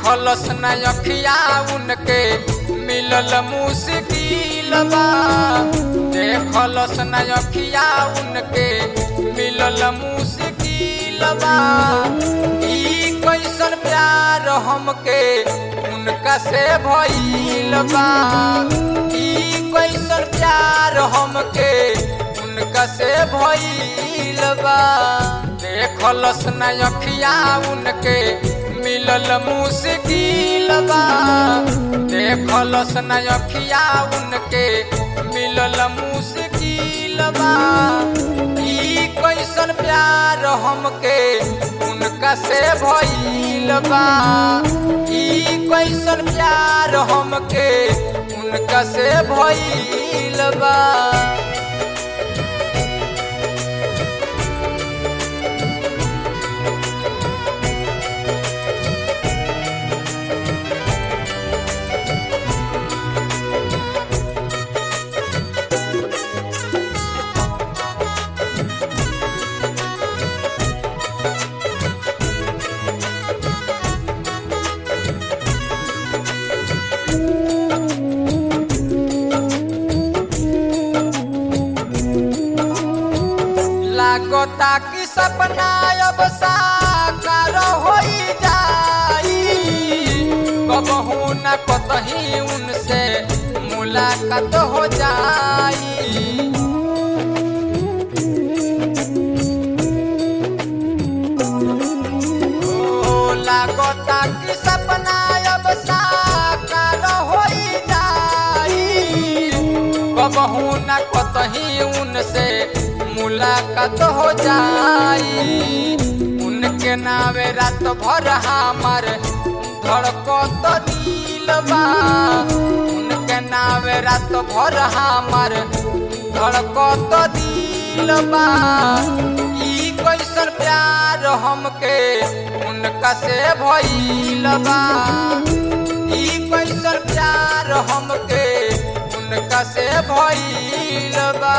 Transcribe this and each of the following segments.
देखलस न अखिया उनके मिलल मुश्किल बा देखलस न अखिया उनके मिलल मुश्किल बा ई कैसन प्यार हमके उनका से भइल बा ई कैसन प्यार हमके उनका से भइल बा देखलस न अखिया उनके मिलल मुश्किल बा देखलस न अखिया उनके मिलल मुश्किल बा ई कैसन प्यार हमके उनका से भइल बा ई कैसन प्यार हमके उनका से भइल बा लागता कि सपना अब साकार होई जाई कबहू न कतही उनसे मुलाकात हो जाई ओ, लागता कि सपना अब साकार होई जाई कबहू न कतही उनसे मुलाकात हो जाई उनके नावे रात भर हमार धड़कत दिल बा उनके नावे रात भर हमार धड़कत दिल बा ई कैसन प्यार हमके उनका से भइल बा ई कैसन प्यार हमके उनका से भइल बा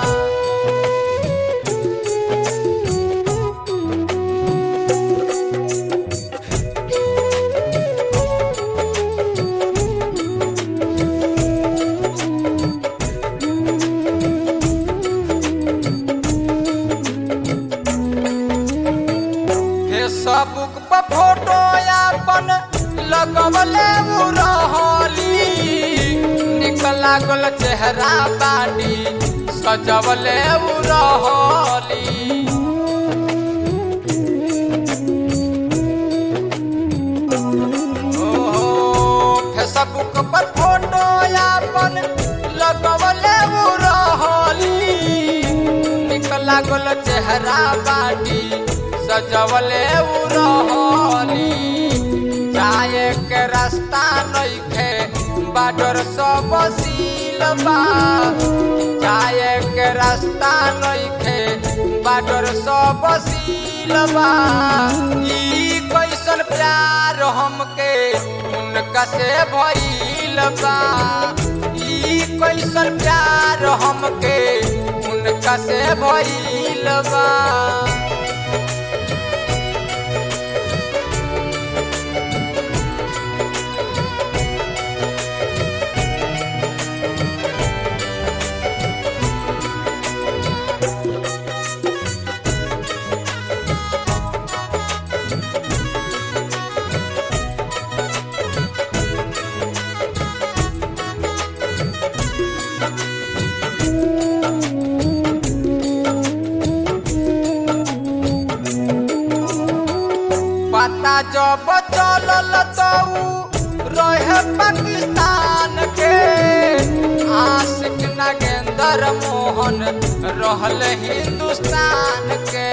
फेसबुक पर फोटो अपन लगवले उ रहली निक लागल चेहरा बाटी सजवले उ रहली ओहो, फेसबुक पर फोटो अपन लगवले उ रहली निक लागल चेहरा बाटी सजवले उ रहली जाए के रास्ता नइखे बाडर सब सील बा जाए के रास्ता नइखे बाडर सब सील बा ई कैसन प्यार हमके उनका से भइल बा ई कैसन प्यार हमके उनका से भइल बा पता जब चलल तो उ रहे पाकिस्तान के आशिक नागेंद्र मोहन रहल हिंदुस्तान के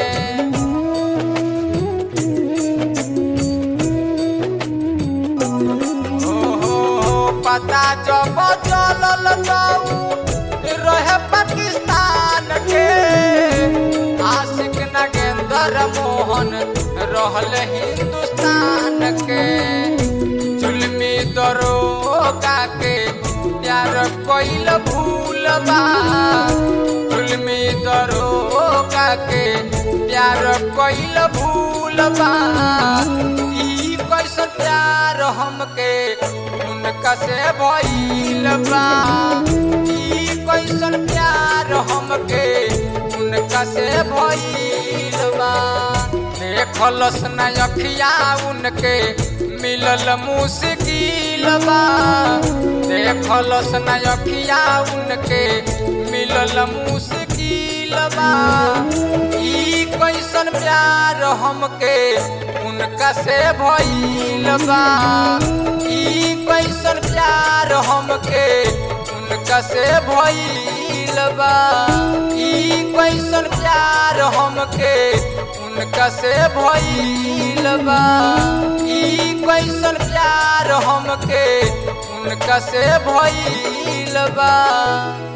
ओहो, पता जब चलल तो उ रहे पाकिस्तान के आशिक नागेंद्र मोहन रहल हिंदुस्तान के जुल्मी दरोगा के प्यार कोइल भूल बा जुल्मी दरोगा के प्यार कोइल भूल बा ई कैसन कैसन प्यार हमके उनका से भइल बा ई कैसन प्यार हमके उनका से भइल बा देखलस न अखिया उनके मिलल मुश्किल बा देखलस न अखिया उनके मिलल मुश्किल बा ई कैसन प्यार हमके उनका से भइल बा ई कैसन प्यार हमके उनका से भइल बा ई कैसन प्यार हमके उनका से भइल बा ई कैसन प्यार हमके उनका से भइल बा